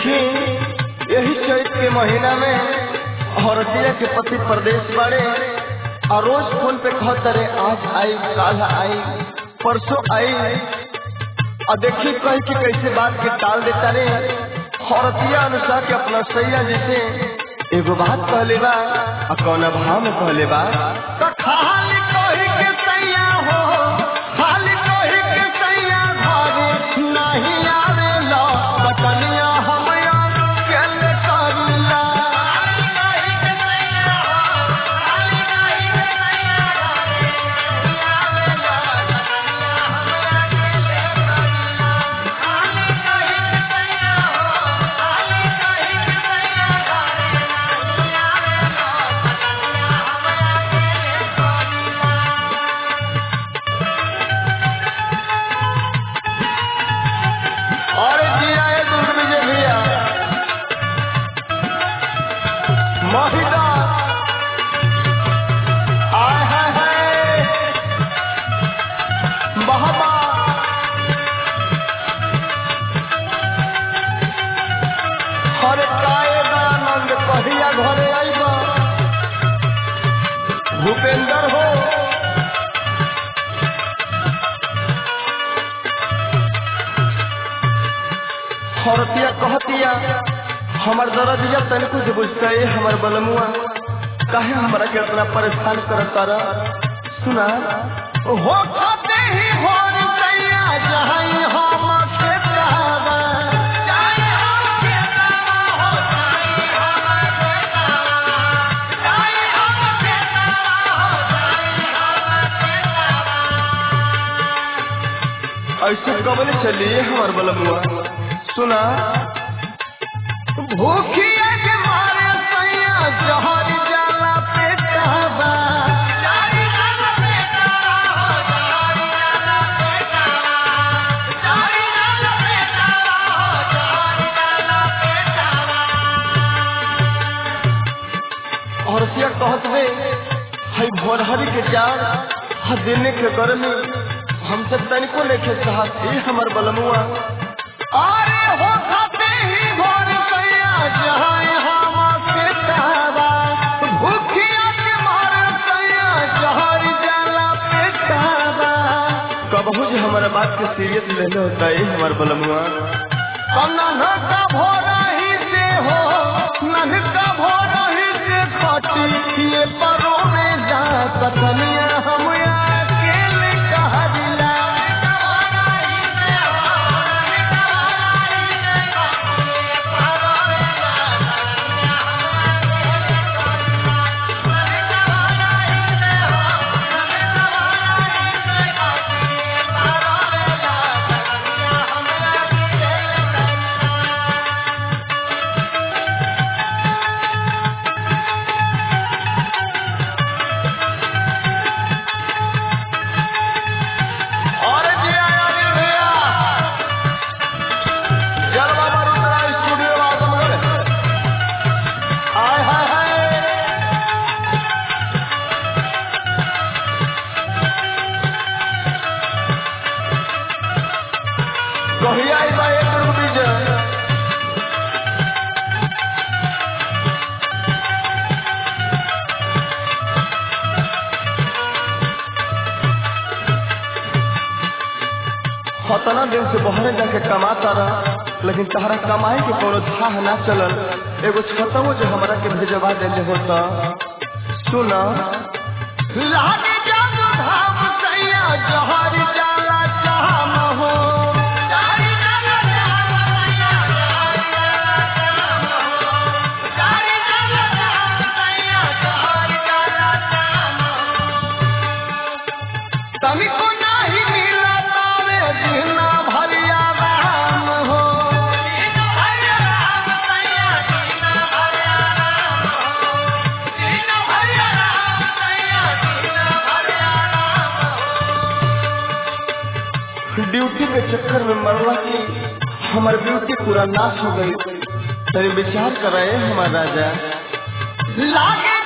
देखी यही चैत के महीना में औरतिया के पति प्रदेश बाड़े और रोज फोन पे कहत रे आज आई काल आई परसों आई और देखी कह के कैसे बात के टाल देता रे औरतिया अनुसार के अपना सैया जैसे एगो बात कहले बा और कौन भाव में कहले बा तो खाली कही के सैया हो खाली कही के सैया घरे नहीं आवे लो बटनिया हम केले करिला और जिया है दुर्ग विजय भैया महिला आय हाय हाय बहबा हरे कायदा आनंद कहिया घरे आइबा भूपेंद्र हो औरतिया कहतिया हमर दरदिया तनिको जे बुझते हमर बलमुआ काहे हमरा के इतना परेशान करत तारा सुना हो खाते ही हो सैया जहाई हम के कहबा ऐसे कबल चलिए हमार बलमुआ सुना भूखिया के मारे सैया जहर जाला पेटाबा और सिया कहत बे हई भोरहरी के जान हा देने के गर्मी हमसे तनिको लेके साहस ई हमर बलमुआ अरे हो खाते ही भोर सैया जहां हम के कहबा भूखिया के मारे सैया जहर जाला पेटाबा कबहू जे हमारा बात के सीरियस लेले होता है हमार बलमुआ कन्ना का भोरा ही से हो नन का भोरा ही से खटी ये परो में जा कतनिया हम अकेले कहदिला और जी आया जी भैया जल बाबा रुद्रा स्टूडियो आजमगढ़ आय हाय हाय कहिया आई बा एक दुर्ग विजय खतना दिन से बहरे जाके कमाता रहा लेकिन तहरा कमाई के कोनो थाह ना चलल एगो छतवो जो हमरा के भेजवा देले होता सुना लागे जब धाम सैया जहर जाला चाम हो तनिको नाही मिला तारे जीना भरिया राम हो ड्यूटी के चक्कर में मरला की हमार ब्यूटी पूरा नाश हो गई तनी विचार कराए हमार राजा लागे